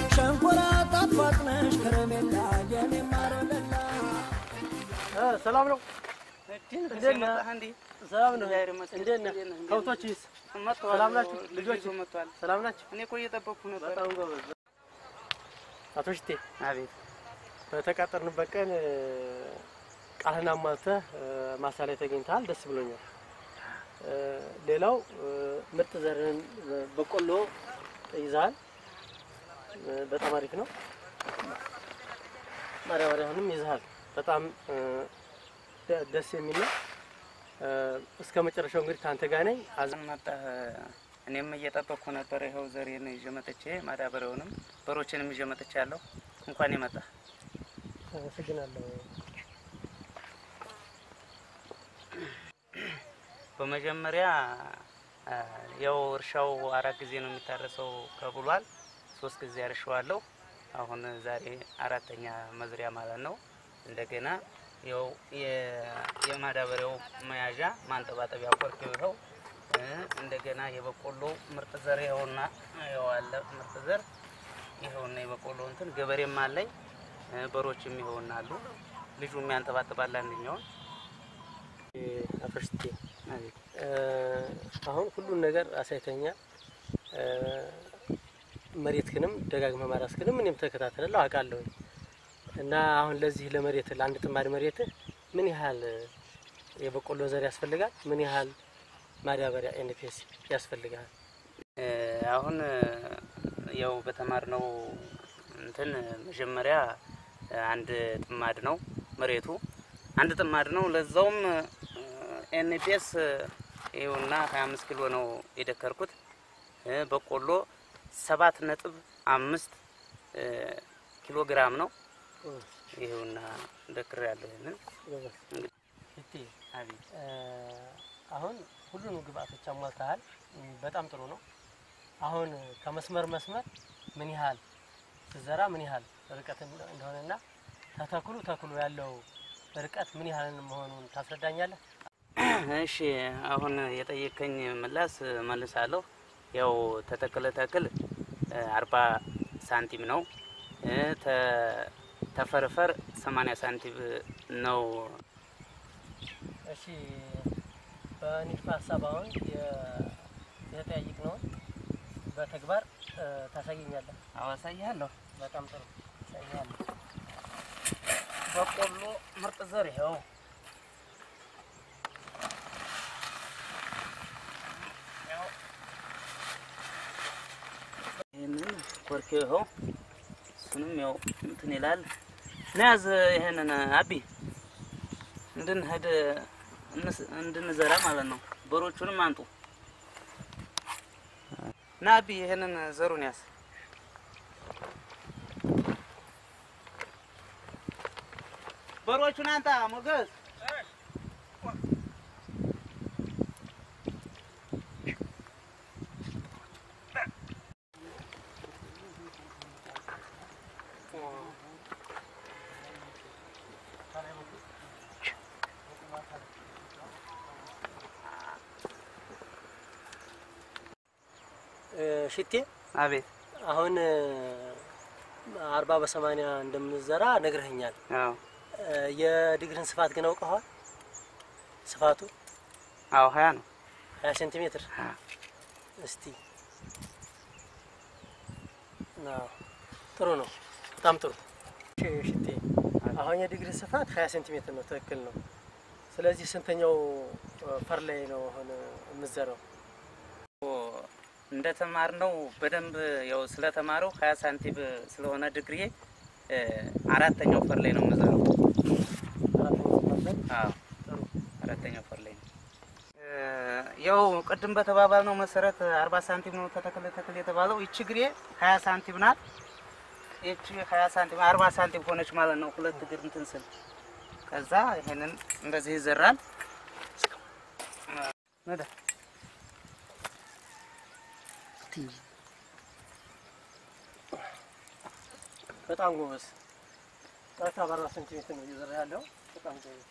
ሸንኮራ ጣፋጭ ነሽ ከረሜላ የኔ ማር ወለላ ሰላም ነው። እንዴት ነህ? ሰላም ነው። እግዚአብሔር ይመስገን። እንዴት ነህ? እንዴት ነህ? ከብቶችስ መጥተዋል። ሰላም ናችሁ? ልጅ ልጆች ይዞ መጥተዋል። ሰላም ናቸው? እኔ እኮ እየጠበቅኩ ነበር። በጣም ጎበዝ። አቶ ሽቴ አቤት በተቃጠርንበት ቀን እ፣ ቃልህን አሟልተህ እ፣ ማሳ ላይ ተገኝተሃል። ደስ ብሎኛል። እ፣ ሌላው እ፣ ምርጥ ዘርህን እ፣ በቆሎ ይዘሃል። እ፣ በጣም አሪፍ ነው። ማዳበሪያውንም ይዘሃል። በጣም እ፣ ደ- ደስ የሚል ነው። እ፣ እስከ መጨረሻው እንግዲህ ከአንተ ጋር ነኝ። አዝ መጣህ። እኔም እየጠበቅኩ ነበር። ይኸው ዘሬን ይዤ መጥቼ ማዳበሪያውንም በሮችንም ይዤ መጥቻለሁ። እንኳን የመጣህ አመሰግናለሁ። በመጀመሪያ አ፣ ያው እርሻው አራት ጊዜ ነው የሚታረሰው ከብሏል። ሶስት ጊዜ አርሸዋለሁ። አሁን ዛሬ አራተኛ መዝሪያ ማለት ነው። እንደገና ያው የ- የማዳበሪያው መያዣ ማንጠባጠቢያ ቆርኬው ይኸው እ፣ እንደገና የበቆሎ ምርጥ ዘር ይኸውና ይኸው አለ ምርጥ ዘር ይኸውና የበቆሎ እንትን ገበሬም አለኝ እ፣ በሮችም ይኸውና አሉ። ልጁ የሚያንጠባጥባል አንደኛውን አቶ ሽቴ እ፣ አሁን ሁሉን ነገር አሳይተኛል። እ፣ መሬትክንም ደጋግመህ ማራስክንም እኔም ተከታተላለሁ አውቃለሁ። እና አሁን ለዚህ ለመሬት ለአንድ ጥማድ መሬት ምን ያህል የበቆሎ ዘር ያስፈልጋል? ምን ያህል ማዳበሪያ ኤንፒኤስ ያስፈልጋል? እ፣ አሁን እ፣ ያው በተማርነው እንትን መጀመሪያ እ፣ አንድ ጥማድ ነው መሬቱ አንድ ጥማድ ነው። ለዛውም ኤንፒኤስ ይኸውና 25 ኪሎ ነው የደከርኩት። እ፣ በቆሎ ሰባት ነጥብ አምስት እ፣ ኪሎ ግራም ነው። ይኸውና ደክር ያለው ይህንን ሽቴ አቤት እ፣ አሁን ሁሉንም ግብአቶች አሟልተሃል። እም፣ በጣም ጥሩ ነው። አሁን ከመስመር መስመር ምን ያህል ስዘራ ምን ያህል ርቀት እንደ- እንደሆነና ተተክሉ ተክሉ ያለው ርቀት ምን ያህል መሆኑን ታስረዳኛለህ? እሺ አሁን የጠየቀኝ ምላስ መልሳለሁ። ያው ተተክለ ተክል አርባ ሳንቲም ነው እ፣ ተ- ተፈርፈር ሰማንያ ሳንቲም ነው። እሺ በንድፈ ሀሳብ አሁን የ- የተጠያየቅነውን በተግባር እ፣ ታሳየኛለህ። አዋሳያለሁ። በጣም ጥሩ ታሳየኛለህ። በቆሎ ምርጥ ዘር ይኸው ያው ይህንን ኮርኬው ይኸው እሱንም ያው እንትን ይላል ነያዝ ይሄንን አቢ እንድንሄድ እንስ- እንድንዘራ ማለት ነው። በሮቹንም አንጡ ና አቢ ይሄንን ዘሩን ያዝ። በሮቹን አንጣ ሞገስ። እ፣ ሽቴ አቤት። አሁን እ፣ አርባ በሰማንያ እንደምንዘራ ነግረኸኛል። አዎ እ፣ የድግርን ስፋት ግን አውቀኸዋል? ስፋቱ አዎ፣ ሀያ ነው። ሀያ ሴንቲሜትር አዎ። እስቲ አዎ፣ ጥሩ ነው። በጣም ጥሩ እሺ፣ ሽቴ አሁን የዲግሪ ስፋት ሀያ ሴንቲሜትር ነው። ትክክል ነው። ስለዚህ ስንተኛው እ፣ ፈር ላይ ነው አሁን የምዘራው? እንደ ተማርነው በደንብ ያው ስለተማረው ሀያ ሳንቲም ስለሆነ ድግሪ አራተኛው ፈር ላይ ነው የምዘራው። አራተኛው ፈር ላይ አዎ ጥሩ አራተኛው ፈር ላይ ነው። ያው ቅድም በተባባልነው መሰረት አርባ ሳንቲም ነው ተተክለ ተክል የተባለው። ይቺ ግሬ ሀያ ሳንቲም ናት። ይቺ ሀያ ሳንቲም አርባ ሳንቲም ሆነች ማለት ነው። ሁለት እግር እንትን ስል ከዛ ይሄንን እንደዚህ ይዘራል። ነዳ በጣም ጎበዝ። ቀጥታ በአርባ ሴንቲሜትር ነው እየዘራ ያለው። በጣም ጎበዝ።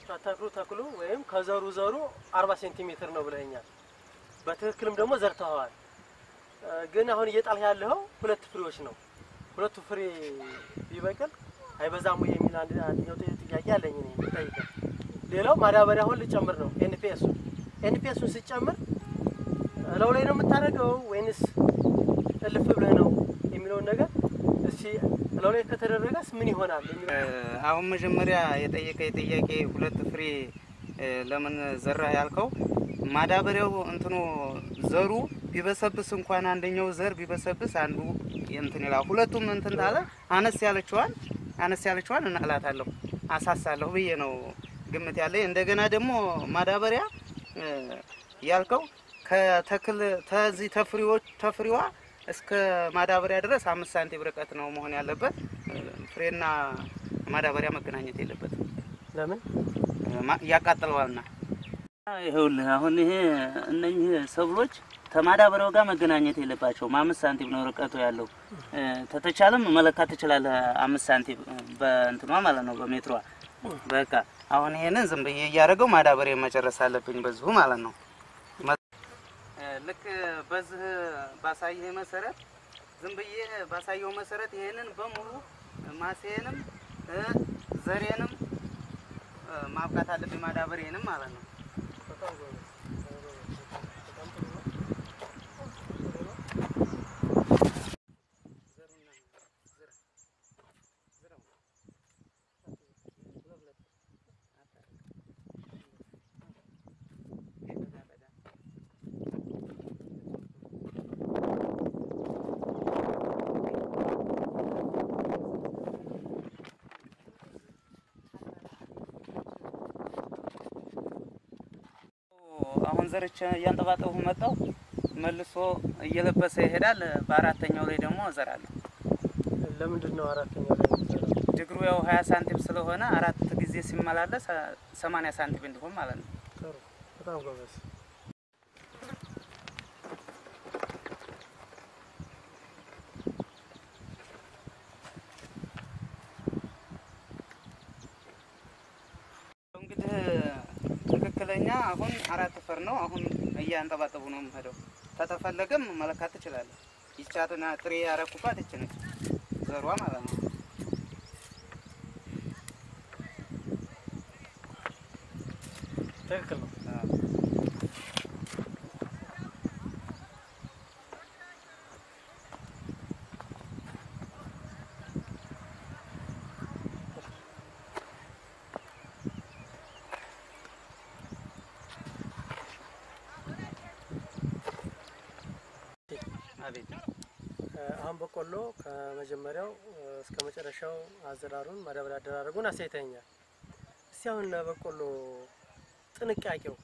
ከተክሉ ተክሉ ወይም ከዘሩ ዘሩ አርባ ሴንቲሜትር ነው ብለኛል። በትክክልም ደግሞ ዘርተኸዋል። እ፣ ግን አሁን እየጣልህ ያለኸው ሁለት ፍሬዎች ነው። ሁለቱ ፍሬ ቢበቅል አይበዛም ወይ የሚል አንድ አንደኛው ጥያቄ አለኝ እኔ የምጠይቀው። ሌላው ማዳበሪያ አሁን ልጨምር ነው ኤንፒኤሱ ኤንፒኤሱን ስጨምር እለው ላይ ነው የምታደርገው ወይንስ እልፍ ብለህ ነው የሚለውን ነገር እስቲ እለው ላይ ከተደረገስ ምን ይሆናል የሚለው አሁን መጀመሪያ የጠየቀ ጥያቄ ሁለት ፍሬ እ፣ ለምን ዘራህ ያልከው ማዳበሪያው እንትኑ ዘሩ ቢበሰብስ እንኳን አንደኛው ዘር ቢበሰብስ አንዱ እንትን ይላል። ሁለቱም እንትን ታለ አነስ ያለችዋን አነስ ያለችዋን እናላታለሁ አሳሳለሁ ብዬ ነው ግምት ያለ። እንደገና ደግሞ ማዳበሪያ እ፣ ያልከው ከተክል ተዚህ ተፍሬዎች ተፍሬዋ እስከ ማዳበሪያ ድረስ አምስት ሳንቲም ርቀት ነው መሆን ያለበት። እ፣ ፍሬና ማዳበሪያ መገናኘት የለበትም ለምን ማ- ያቃጥለዋልና። ይኸውልህ አሁን ይሄ እነኚህ ሰብሎች ከማዳበሪያው ጋር መገናኘት የለባቸውም። አምስት ሳንቲም ነው ርቀቱ ያለው። እ፣ ተተቻለም መለካት ትችላለህ። አምስት ሳንቲም እ፣ በእንትኗ ማለት ነው በሜትሯ። በቃ አሁን ይሄንን ዝም ብዬ እያደረገው ማዳበሪያ መጨረስ አለብኝ በዚሁ ማለት ነው። መ- እ፣ ልክ በዚህ ባሳየህ መሰረት ዝም ብዬ ባሳየው መሰረት ይሄንን በሙሉ ማሴንም እ፣ ዘሬንም እ፣ ማብቃት አለብኝ ማዳበሪያንም ማለት ነው። አሁን ዘርቼ እያንጠባጠቡ መጣው መልሶ እየለበሰ ይሄዳል። በአራተኛው ላይ ደግሞ እዘራለሁ። ለምንድን ነው አራተኛው ላይ የምትዘራው? ችግሩ ያው ሀያ ሳንቲም ስለሆነ አራት ጊዜ ሲመላለስ ሰማንያ ሳንቲም እንዲሆን ማለት ነው። ጥሩ በጣም ጎበዝ። እንግዲህ ትክክለኛ አሁን አራት ፈር ነው። አሁን እያንጠባጠቡ ነው የምሄደው። ከተፈለገም መለካት ትችላለህ። ይቻትና ጥሬ ያረኩባት ይች ነች ዘሯ ማለት ነው። ትክክል ነው። አዎ። አቤት እ፣ አሁን በቆሎ ከመጀመሪያው እ፣ እስከ መጨረሻው አዘራሩን ማዳበሪያ አደራረጉን አሳይተኛል። እስቲ አሁን ለበቆሎ ጥንቃቄው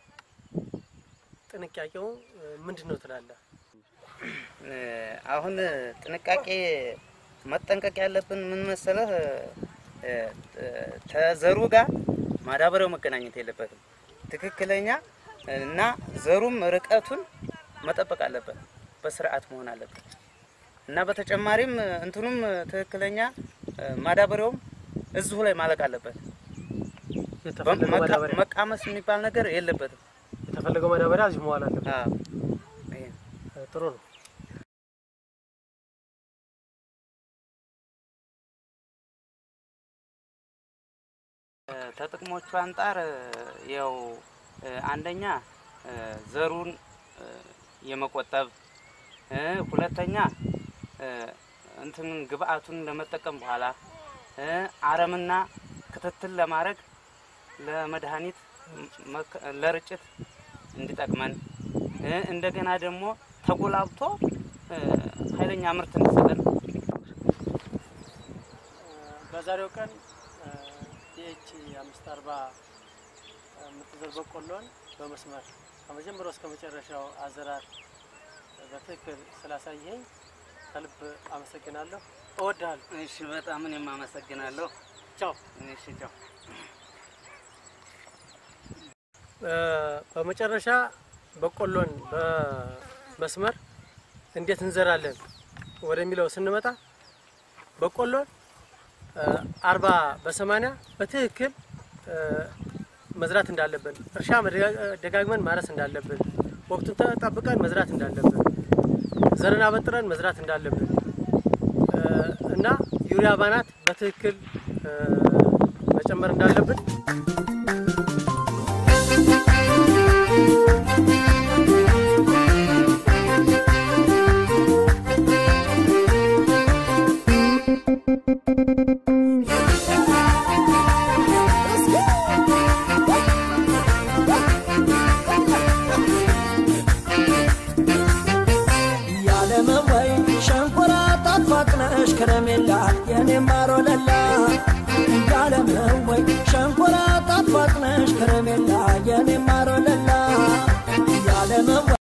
ጥንቃቄው እ፣ ምንድን ነው ትላለህ? እ፣ አሁን ጥንቃቄ መጠንቀቅ ያለብን ምን መሰለህ? እ፣ እ፣ ተዘሩ ጋር ማዳበሪያው መገናኘት የለበትም። ትክክለኛ እና ዘሩም ርቀቱን መጠበቅ አለበት፣ በስርዓት መሆን አለበት እና በተጨማሪም እንትኑም ትክክለኛ እ፣ ማዳበሪያውም እዚሁ ላይ ማለቅ አለበት። የተፈለገው መቃ- ማዳበሪያ መቃመስ የሚባል ነገር የለበትም። የተፈለገው ማዳበሪያ እዚሁ መዋል አለበት። አዎ፣ ይሄ እ፣ ጥሩ ነው። ከጥቅሞቹ አንጻር ያው እ፣ አንደኛ እ፣ ዘሩን እ፣ የመቆጠብ እ፣ ሁለተኛ እ፣ እንትን ግብአቱን ለመጠቀም በኋላ እ፣ አረምና ክትትል ለማድረግ ለመድኃኒት መከ- ለርጭት እንዲጠቅመን እ፣ እንደገና ደግሞ ተጎላብቶ እ፣ ኃይለኛ ምርት እንዲሰጠን በዛሬው ቀን ዲኤች አምስት አርባ የምትዘር በቆሎን በመስመር ከመጀመሪያው እስከ መጨረሻው አዘራር በትክክል ስላሳየኝ ከልብ አመሰግናለሁ። እወድሃለሁ። እሺ፣ በጣም እኔም አመሰግናለሁ። ቻው። እሺ፣ ቻው። እ፣ በመጨረሻ በቆሎን በመስመር እንዴት እንዘራለን ወደሚለው ስንመጣ በቆሎን እ፣ አርባ በሰማንያ በትክክል እ፣ መዝራት እንዳለብን፣ እርሻ መደጋ- ደጋግመን ማረስ እንዳለብን፣ ወቅቱን ተጠብቀን መዝራት እንዳለብን፣ ዘርን አበጥረን መዝራት እንዳለብን እ፣ እና ዩሪያ ባናት በትክክል እ፣ መጨመር እንዳለብን ያለመወይ ሸንኮራ ጣፋጭ ነሽ ከረሜላ የኔ ማሮለላ ያለመወይ